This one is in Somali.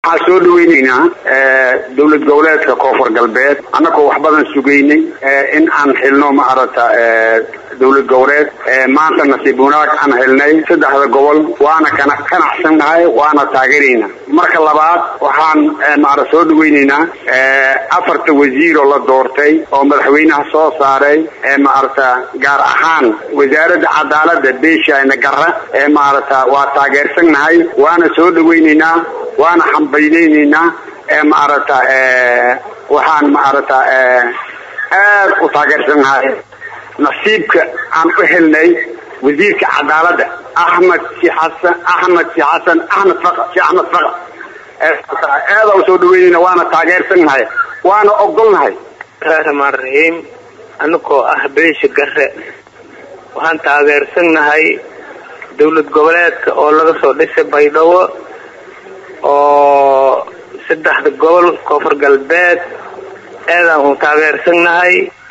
waxaan soo dhaweyneynaa dowlad goboleedka koonfur galbeed annagoo wax badan sugaynay in aan xilno maaragta dowlad goboleed maanta nasiib wanaag aan xilnay saddexda gobol waana kana qanacsannahay waana taageeraynaa marka labaad waxaan maara soo dhaweyneynaa afarta wasiir oo la doortay oo madaxweynaha soo saaray maaragta gaar ahaan wasaaradda cadaalada beeshayna gara ee maaragta waa taageersannahay waana soo dhaweyneynaa waana xambaynayneynaa maaragta waxaan maaragta aad u taageersannahay nasiibka aan u helnay wasiirka cadaalada axmed si xasan axmed si xasan axmed faqa si axmed faqa aada u soo dhaweynayna waana taageersannahay waana ogolnahay raxmaan raxiim anagoo ah beesha gare waxaan taageersannahay dowlad goboleedka oo laga soo dhisay baydhabo oo saddexda gobol koonfur galbeed aadaan u taageersannahay